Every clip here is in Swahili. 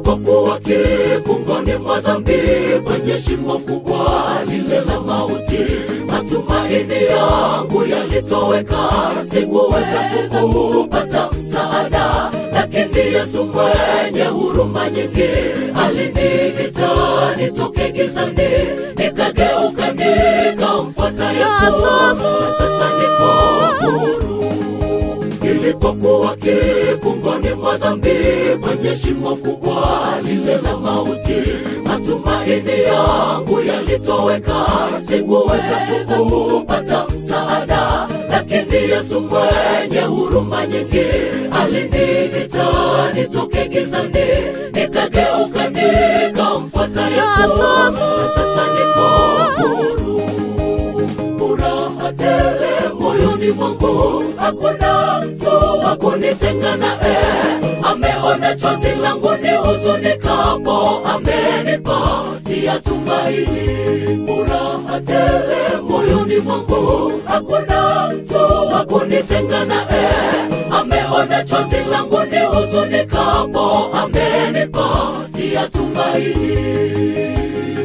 nilipokuwa kifungoni mwa dhambi, kwenye shimo kubwa lile la mauti, matumaini yangu yalitoweka, sikuweza kupata msaada, lakini Yesu mwenye huruma nyingi aliniita nitoke gizani, nikageuka nikamfuata Yesu, na sasa niko huru nilipokuwa kifungoni mwa dhambi, kwenye shimo kubwa lile la mauti, matumaini yangu yalitoweka, sikuweza kupata msaada, lakini Yesu mwenye huruma nyingi aliniita nitoke gizani, nikageuka nikamfuata Yesu, na sasa niko huru furaha tele moyoni mwangu, hakuna mtu wa kunitenga naye. Ameona chozi langu ni huzunikapo, amenipatia tumaini. Furaha tele moyoni mwangu, hakuna mtu wa kunitenga naye. Ameona chozi langu ni huzunikapo, amenipatia tumaini.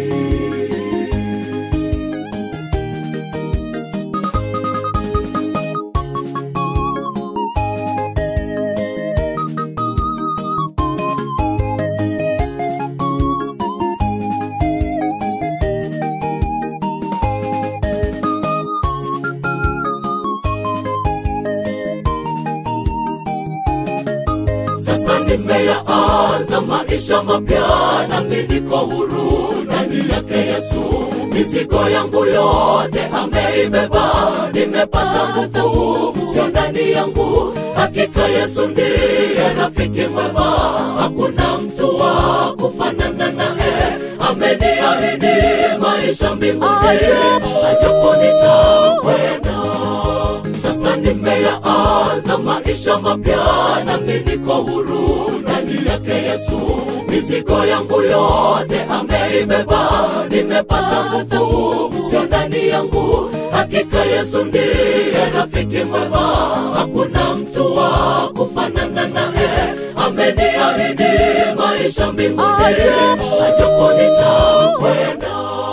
Sasa nimeyaanza maisha mapya, nami niko huru ndani yake Yesu. Mizigo yangu yote ameibeba, nimepata nguvu ya ndani yangu. Hakika Yesu ndiye rafiki mwema, hakuna mtu wa kufanana naye. Ameniahidi maisha mbinguni, ajapo nitakwenda sasa nimeyaanza maisha mapya, nami niko huru ndani yake Yesu. Mizigo yangu yote ameibeba, nimepata nguvu ya ndani yangu. Hakika Yesu ndiye rafiki mwema, hakuna mtu wa kufanana naye. Ameniahidi maisha mbinguni, ajapo nitakwenda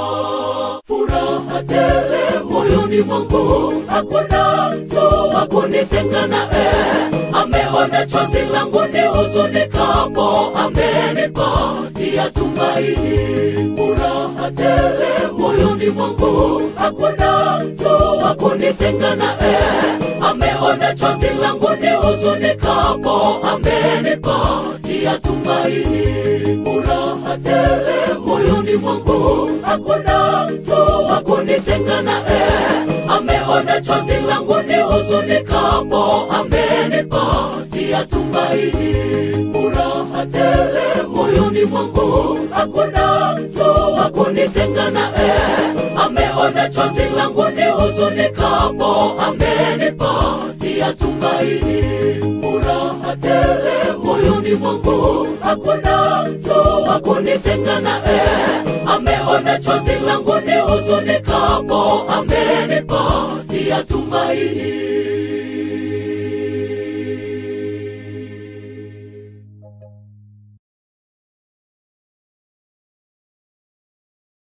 furaha tele moyoni mwangu, hakuna mtu wa kunitenga naye. Ameona chozi langu ni huzunikapo, amenipatia tumaini. Furaha tele moyoni mwangu, hakuna mtu wa kunitenga naye. Ameona chozi langu ni huzunikapo, amenipatia tumaini. Furaha tele moyoni mwangu, hakuna mtu wa kunitenga naye. Ameona chozi langu ni huzunikapo, amenipatia tumaini. Furaha tele moyoni mwangu, hakuna mtu wa kunitenga naye. Ameona chozi langu ni huzunikapo, amenipatia tumaini. Furaha tele moyoni mwangu, hakuna mtu wa kunitenga naye. Ameona chozi langu ni huzunikapo, amenipatia tumaini.